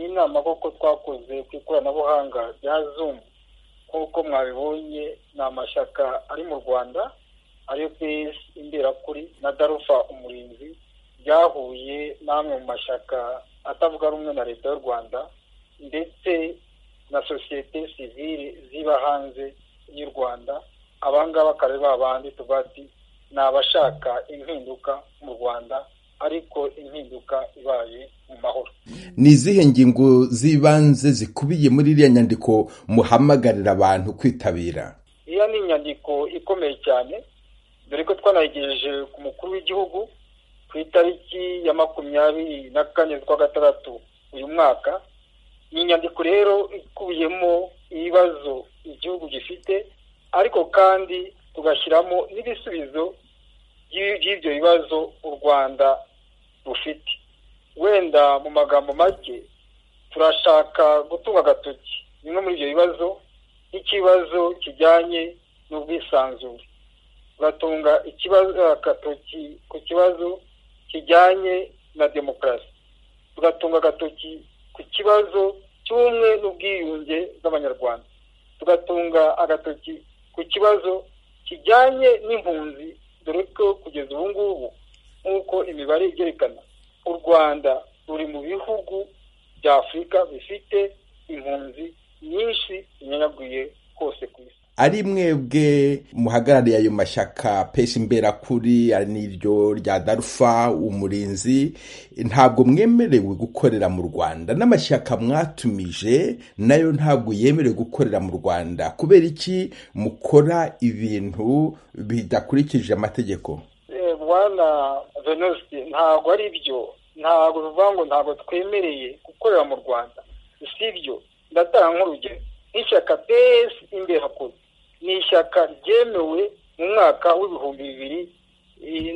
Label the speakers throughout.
Speaker 1: inama kuko twakoze ku ikoranabuhanga rya zumu nk'uko mwabibonye ni amashyaka ari mu rwanda ariyo peyesi imberakuri na darufa umurinzi byahuye n'amwe mu mashyaka atavuga rumwe na leta y'u rwanda ndetse na sosiyete sivile ziba hanze y'u rwanda abangaba akaba ari ba bandi tuvuga ati ni abashaka impinduka mu rwanda ariko impinduka ibaye mu mahoro
Speaker 2: ni izihe ngingo z'ibanze zikubiye muri iriya nyandiko muhamagarira abantu kwitabira
Speaker 1: iriya ni inyandiko ikomeye cyane dore ko twanayigejeje ku mukuru w'igihugu ku itariki ya makumyabiri na kane z'ukwa gatandatu uyu mwaka ni inyandiko rero ikubiyemo ibibazo igihugu gifite ariko kandi tugashyiramo n'ibisubizo by'ibyo bibazo u rwanda rufite wenda mu magambo make turashaka gutunga agatoki bimwe muri ibyo bibazo nk'ikibazo kijyanye n'ubwisanzure turatunga agatoki ku kibazo kijyanye na demokarasi tugatunga agatoki ku kibazo cy'ubumwe n'ubwiyunge bw'abanyarwanda tugatunga agatoki ku kibazo kijyanye n'impunzi dore ko kugeza ubu ngubu nk'uko imibare ibyerekana u rwanda ruri mu bihugu bya afurika bifite impunzi nyinshi zinyanyaguriye hose ku isi
Speaker 2: ari mwebwe muhagarariye ayo mashyaka peshi imberakuri n'iryo rya darufa umurinzi ntabwo mwemerewe gukorera mu rwanda n'amashyaka mwatumije nayo ntabwo yemerewe gukorera mu rwanda kubera iki mukora ibintu bidakurikije amategeko
Speaker 1: bwana venuste ntabwo ari byo ntabwo bivuga ngo ntabwo twemereye gukorera mu rwanda si ibyo ndatanga nk'urugero nk'ishyaka pesi imberakuri ni ishyaka ryemewe mu mwaka w'ibihumbi bibiri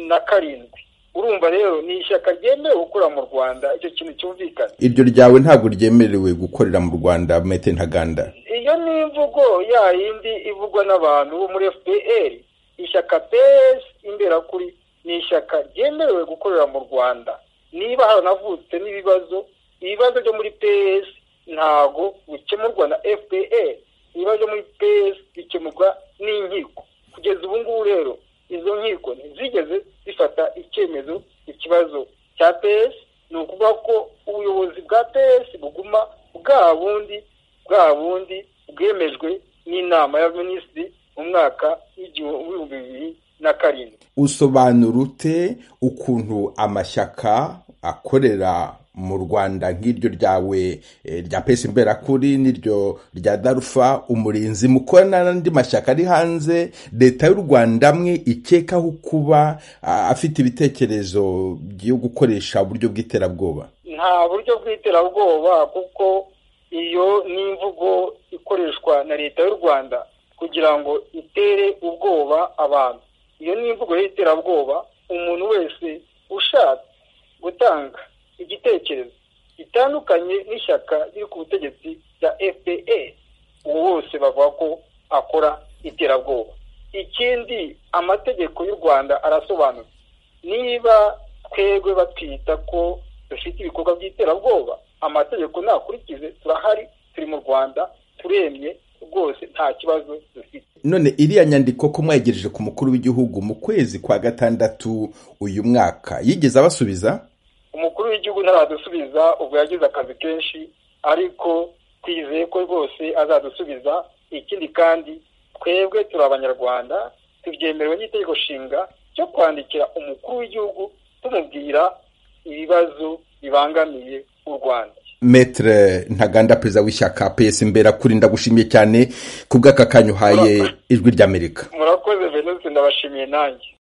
Speaker 1: na karindwi urumva rero ni ishyaka ryemewe gukorera mu rwanda icyo kintu cyumvikana
Speaker 2: iryo ryawe ntabwo ryemerewe gukorera mu rwanda mete ntaganda
Speaker 1: iyo ni imvugo ya yindi ivugwa n'abantu bo muri fpr ishyaka pesi imberakuri ni ishyaka ryemerewe gukorera mu rwanda niba haranavutse n'ibibazo ibibazo byo muri pesi ntabwo bikemurwa na fpr ibibazo muri pesi bikemurwa n'inkiko kugeza ubu ngubu rero izo nkiko ntizigeze zifata icyemezo ikibazo cya pesi ni ukuvuga ko ubuyobozi bwa pesi buguma bwa bundi bwa bundi bwemejwe n'inama y'abaminisitiri mu mwaka w'ibihumbi bibiri na karindwi
Speaker 2: usobanura ute ukuntu amashyaka akorera mu rwanda nk'iryo ryawe rya pesi imberakuri n'iryo rya darufa umurinzi mukorana n'andi mashyaka ari hanze leta y'u rwanda amwe ikekaho kuba afite ibitekerezo byo gukoresha uburyo bw'iterabwoba
Speaker 1: nta buryo bw'iterabwoba kuko iyo ni imvugo ikoreshwa na leta y'u rwanda kugira ngo itere ubwoba abantu iyo ni imvugo y'iterabwoba umuntu wese ushaka gutanga igitekerezo gitandukanye n'ishyaka riri ku butegetsi bya fpr uwo wose bavuga ko akora iterabwoba ikindi amategeko y'u rwanda arasobanutse niba twebwe batwita ko dufite ibikorwa by'iterabwoba amategeko nakurikize turahari turi mu rwanda turemye rwose nta kibazo dufite
Speaker 2: none iriya nyandiko ko mwayegereje ku mukuru w'igihugu mu kwezi kwa gatandatu uyu mwaka yigeze abasubiza
Speaker 1: umukuru w'igihugu ntaradusubiza ubwo yagize akazi kenshi ariko twizeye ko rwose azadusubiza ikindi kandi twebwe turi abanyarwanda tubyemerewe n'itegeko nshinga cyo kwandikira umukuru w'igihugu tumubwira ibibazo bibangamiye u rwanda
Speaker 2: metere ntaganda perezida w'ishyaka pesi imbera kuri ndagushimiye cyane ku bw'aka kanyu uhaye ijwi ry'amerika
Speaker 1: murakoze venuse ndabashimiye nanjye